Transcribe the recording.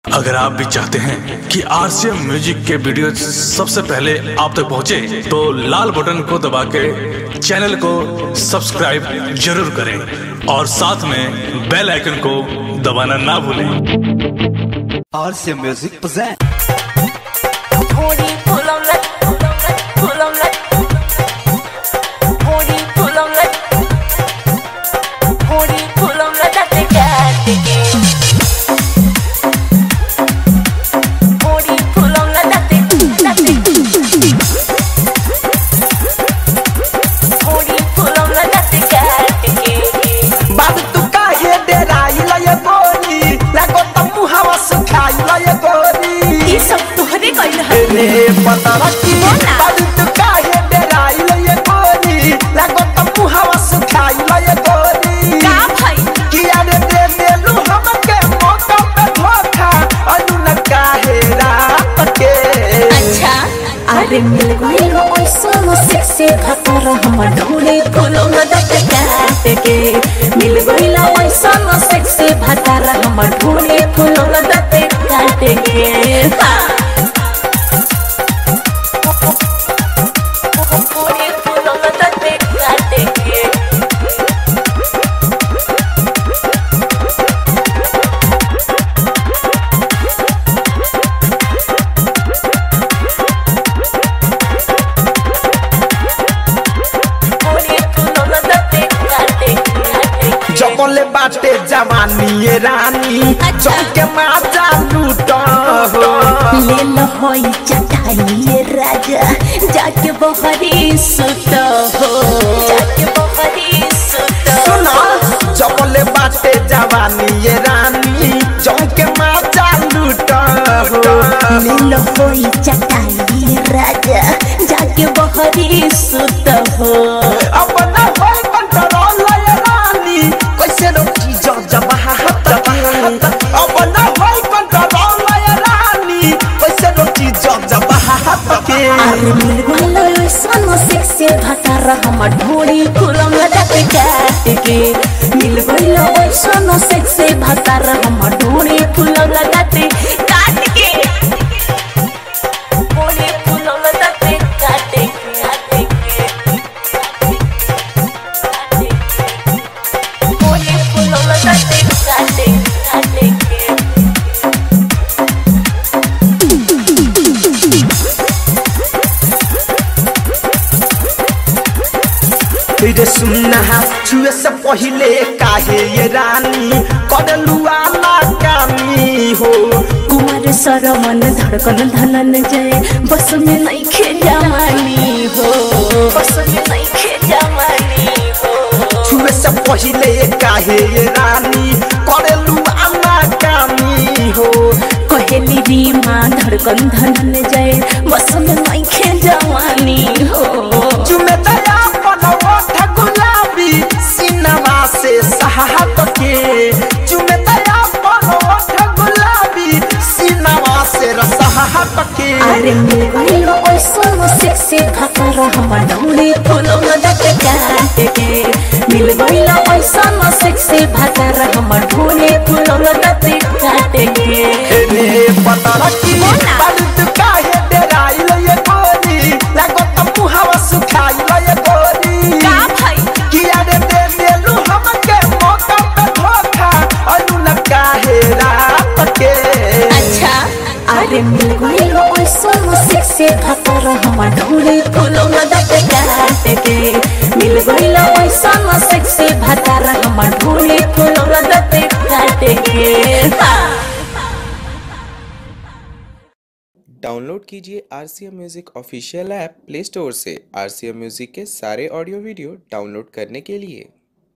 अगर आप भी चाहते हैं कि आरसीएम म्यूजिक के वीडियो सबसे पहले आप तक पहुंचे, तो लाल बटन को दबा के चैनल को सब्सक्राइब जरूर करें और साथ में बेल आइकन को दबाना ना भूलें RC Music present. Booty pull on like, pull on like, pull on like. Booty pull on like, booty pull on like that they got it. Booty pull on like that they, that they. Booty pull on like that they got it. बाबू तू काहे डेराइला ये गोरी लागो त मुहावा सुखाइला ये गोरी ये सब तुहरे कइल है रे पता रखी बोला। बाबू तू काहे डेराइला ये गोरी लागो त मुहावा सुखाइला ये गोरी का भाई किया रे दे देलू हमके मौका पे धोखा अनु न काहे रात के अच्छा अरे मिल गई हो ऐसा सेक्सी खतर हम ढूंढे फूलो मदद काट के मिल गई हो ऐसा सेक्सी खतर हम ढूंढे फूलो मदद काट के हाँ। ढूंढे फूलो मदद काट के ढूंढे फूलो मदद काट के जबले बाटे जवानी ये रानी चौके माजा लूटा हो ले लो होई चटाई राजा जाके बहरी सुत हो जाके बहरी सुत सुना जबले बाटे जवानी ये रानी चौके माजा लूटा हो ले लो होई चटाई राजा जाके बहरी सुत हो अब न होई कंट्रोल ये रानी कैसे रोकी जो जबहा अब न होई कंट्रोल ये रानी कैसे रोकी जो जबहा के अरे मिल गइलो ऐसन सेक्सी भतार हम ढोड़ी कुलम लटक काट के मिल गइलो ऐसन सेक्सी भतार हम ढोड़ी कुलम लटक काट के ढोड़ी कुलम लटक काट के काट के ढोड़ी कुलम लटक काट के काट के रे सुनना छुए से पहले काहे ये रानी करलुआ ना कामी हो कुमार सरमन धड़कन धनन जय बस में नहीं खे जमानी हो बस में नहीं खे जमानी हो छुए से पहले काहे ये रानी करलुआ ना कामी हो कहेली री माँ धड़कन धनन जय बस में नहीं खे जमानी हो चुमे दया बनवट गुलाबी सिनेमा से सहात के चुमे दया बनवट गुलाबी सिनेमा से रसहात के अरे मिल गई हो ऐसा सेक्सी खतर हम डोली फूलो मदद काट के मिल गई हो ऐसा सेक्सी भतर हम ढोली फूलो मदद काट के रे पता रखी बोला। बारूद काहे डेराइल ये गोरी लागो त मुहावा सुखाइल ये गोरी का भाई किया रे दे देलू हमके मौका पे धोखा अनु न काहे रात के अच्छा अरे मिल गई हो ऐसा सेक्सी खतर हम ढूंढे फूलो मदद काट के मिल गई हो ऐसा सेक्सी भतर हम ढूंढे फूलो मदद काट के हाँ। डाउनलोड कीजिए R C M music official app play store से आर सी एम म्यूज़िक के सारे ऑडियो वीडियो डाउनलोड करने के लिए